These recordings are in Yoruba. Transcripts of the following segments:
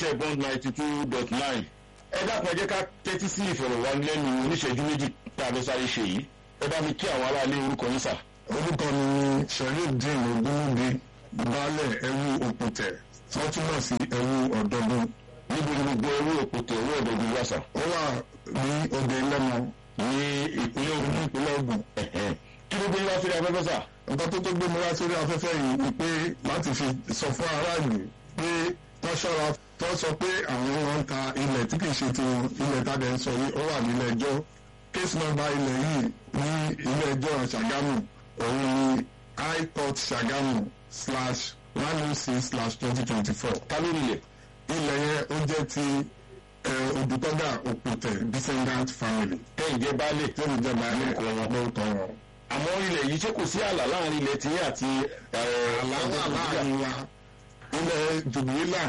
iléeṣẹ́ bond ninety two dot nine ẹ dákun ẹ jẹ́ ká tẹ́tí sí ìfọ̀rọ̀wánilẹ́nu oníṣẹ́jú méjì tá a fẹ́ sáré ṣe yìí ẹ bá mi kí àwọn aráalé orúkọ yín sà. orúkọ mi ni sherifdeen ogunwubi baálẹ̀ ẹrú òpùtẹ̀ tí wọ́n túmọ̀ sí ẹrú ọ̀dọ́dún níbo ni gbogbo owó òpótẹ owó ọ̀dọ́dún wà sà. ó wà ní òde lẹ́mọ ní ìpínlẹ̀ Ògùn ìpínlẹ̀ Ògùn kí ló gbé yín wá sí afẹ́fẹ́ sà. nǹkan tó tó gbé mi wá sórí afẹ́fẹ́ yìí ni pé láti fi sọ fún aráàlú pé wọ́n ṣọ́ra tó sọ pé àwọn wọn ń ta ilẹ̀ tí kì í ṣe tiwọn ilẹ̀ tàdé ń sọ yìí ó wà nílẹ̀ ẹjọ́ case number ilẹ̀ yìí ní ilé ẹjọ́ Ṣàgámù òun ni high court Ṣàgámù slash one oh six slash twenty twenty four ká ló nílẹ̀. ilẹ̀ yẹn ó jẹ́ ti Odùtọ́gà Òpùtẹ̀ descendant family kẹ́hìn jẹ́ baálé tó ń jẹ́ báyìí Lórúkọ wọn. lórúkọ wọn. àmọ́ ilẹ̀ yìí ṣé kò sí ààlà láàrin ilẹ̀ tiyín àti àlàáfà láàrin wa ilẹ̀ jùbìlà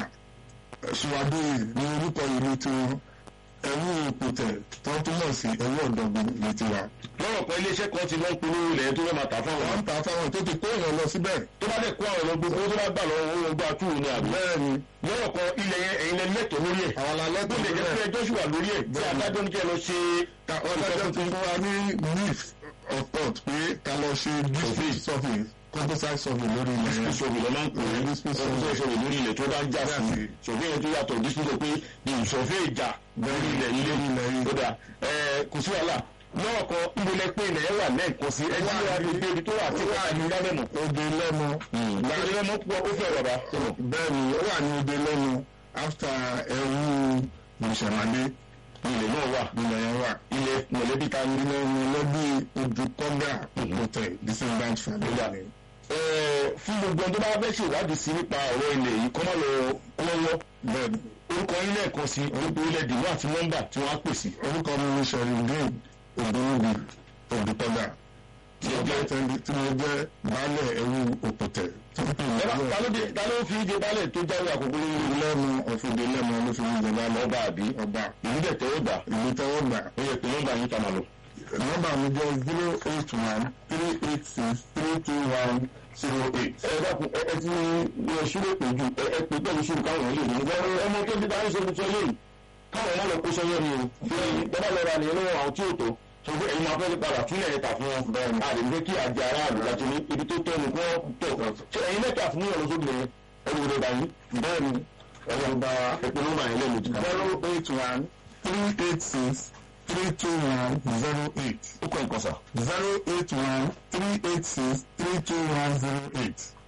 ṣùwádìí ní orúkọ ìlú tiwọn ẹrú òpùtẹ̀ tó túmọ̀ sí ẹrú ọ̀dọ́gbọ̀n ní tiwa. lọ́rọ̀ kan iléeṣẹ́ kan ti lọ ń polówó ilẹ̀ tó fẹ́ máa tà fáwọn. wọ́n ń ta fáwọn tó ti kó èèyàn lọ síbẹ̀. tó bá dẹ̀ kó àwọn ọ̀rọ̀ gbogbo tó bá gbà lọ́wọ́ owó ọgbà túwò ní àbí. bẹ́ẹ̀ ni lọ́rọ̀ kan ilẹ̀ yẹn ẹ̀yin lẹ lẹ́tọ̀ọ́ lórí ẹ̀. àwọn alẹ́ tó tó lè jẹ́ pé ẹjọ́ ṣì wà lórí ẹ̀ tí Bẹ́ẹ̀ni. adájọ́ ní kí ẹ lọ ṣe. ọlọ́jọ́ ti fún wa ní leaf of thought pé ká lọ ṣe district survey composite survey lórí ilẹ̀ yẹn. ìṣòwò lọ́ máa ń pè é Dispute ọdún ìṣòwò lórí ilẹ̀ tó bá ń jà sí Bẹ́ẹ̀ni. ṣòfin yẹn tó yàtọ̀ dísítò pé ìṣòfin ìjà lórí ilẹ̀ ilé Lórí ilẹ̀ yìí. ó dà ẹ kò sí wàhálà lọ́rọ̀ kan ìgbélé pé ilẹ̀ yẹn wà lẹ́ẹ̀kan sí ẹ tí Wà wàá ní- fi ibi tó wà tí wàá ní lálẹ́mọ̀. Òde lẹ́nu. láti lẹ́mọ̀ púpọ̀ ó fẹ́ bàbá. bẹ́ẹ̀ ni ó wà ní òde lẹ́nu after ẹrú ìṣẹ̀mádé ilẹ̀ náà wà ilẹ̀ yẹn wà. ilẹ̀ mọ̀lẹ́bí ta ní. ilẹ̀ mọ̀lẹ́bí Odùtọ́gà Òpùtẹ̀ descendant family ni. Ẹ, fún gbogbo ọdún bá fẹ́ ṣèwádìí sí nípa ọ̀rọ̀ ilẹ̀ yìí kọ́ máa lọ lọ́wọ́ bẹ́ẹ̀ ni orúkọ yín lẹ́ẹ̀kan sí orúkọ ilẹ̀ dìbò àti nọ́mbà tí wọ́n á pè sí. orúkọ mi ni sherifdeen ogunwubi Odùtọ́gà tí mo jẹ́ tẹ́lẹ̀ tí mo jẹ́ baálẹ̀ ẹrú Òpùtẹ̀ tí mo pè ní Ẹ bá- ta ló dé- ta ló fi ìdè balẹ̀ tó jáwé àkókò lórí ìlú lẹ́nu ọ̀fọ̀dé lẹ́nu ló fi ń jẹba lọ ọba àbí ọba ìlú dẹ̀ tẹ́wọ́ gbà ìlú tẹ́wọ́ gbà ó yẹ pé nọ́mbà yín ta máa lọ. nọ́mbà mi jẹ́ zero eight one three eight six three two one zero eight. ẹ dákun ẹ ẹ ti lọ ṣúlẹ̀ pẹ̀jù ẹ ẹ pè pẹ̀lú ṣùgbọ́n káwọn yìí lè ní ẹ ọmọ tó ti bá ń ṣe tuntun lẹ́yìn káwọn má lọ kó sọ́yọ́ ni o fi bàbá lọ ra nìyẹn lọ́wọ́ àwọn tí ò tó ṣùgbọ́n ẹ̀yin máa fẹ́ lè padà túnlẹ̀ ẹ̀ta fún wọn bẹ́ẹ̀ ni àdé fẹ́ kí àjẹ aráàlú láti ní ibi tó tọ́ ni kó tọ̀ ṣe ẹ̀yin lẹ́tà fún yàrá sóbì lẹ́yìn ẹ̀rù rẹ̀ báyìí bẹ́ẹ̀ ni ẹ̀rọ gba ẹ̀pẹ́ nọ́mbà yẹn lẹ́nu ti ká. zero eight one three eight six three two one zero eight ó kọ́ nǹkan sà. zero eight one three eight six three two one zero eight.